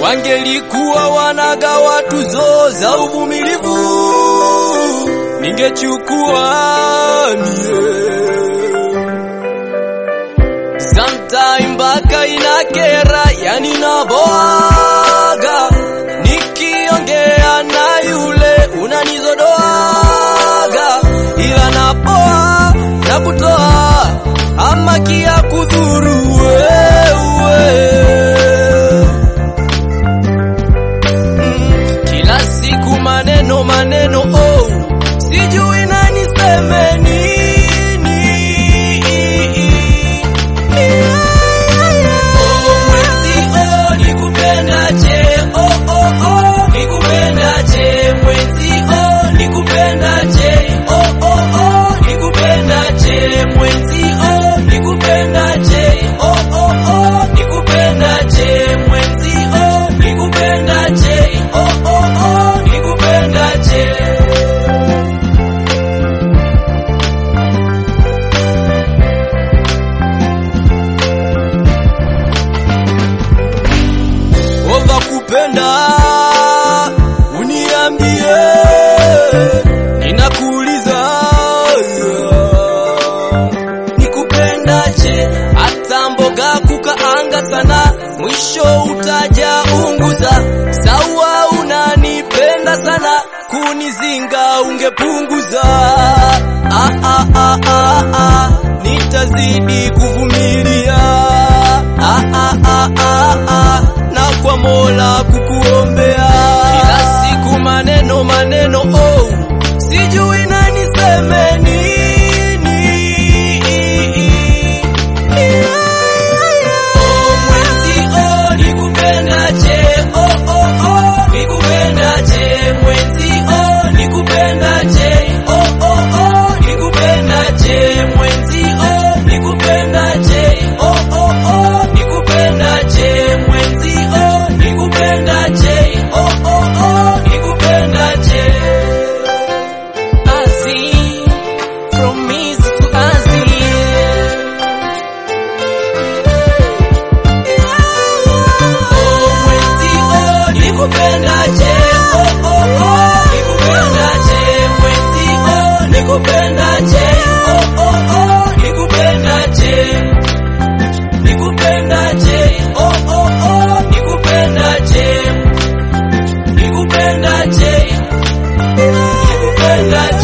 wangelikuwa wanagawa tuzo za uvumilivu, ningechukua mie. Sometime mpaka inakera, yani naboaga nikiongea na yule unanizodoaga, ila napoa na kutoa ama kia kudhuru wewe Mm, kila siku maneno maneno, oh, sijui na niseme nini. Oh, mwenzi, oh, nikupendaje, oh, oh, oh, nikupendaje, mwenzi, oh, nikupendaje, oh, oh, oh, nikupendaje, mwenzi, oh, nikupendaje, oh, oh, oh, nikupendaje, mwenzi, oh, nikupendaje, oh, oh, oh, nikupendaje. Ova kupenda uniambie, ninakuuliza nikupendaje? Hata mboga kukaanga sana, mwisho utaja unguza. Sawa, unanipenda sana, kunizinga ungepunguza. Ah, ah, ah, ah, ah, nitazidi kuvumilia. Ah, ah, ah, ah, ah, na kwa Mola kukuombea kila siku maneno maneno, oh, sijui na niseme nini. Oh, mwenzi, oh, nikupendaje, oh, oh, oh, nikupendaje, mwenzi, oh, nikupendaje, oh, oh, oh, nikupendaje, mwenzi, oh, nikupendaje, oh, oh, oh, nikupendaje, mwenzi, oh, nikupendaje, oh, oh, oh, nikupendaje. Azi, from east to Azi. Oh, mwenzi, oh, nikupendaje, oh, oh, oh, nikupendaje, mwenzi, oh, nikupendaje, oh, oh, oh, nikupendaje, nikupendaje, oh, oh, oh, nikupendaje, nikupendaje, nikupendaje.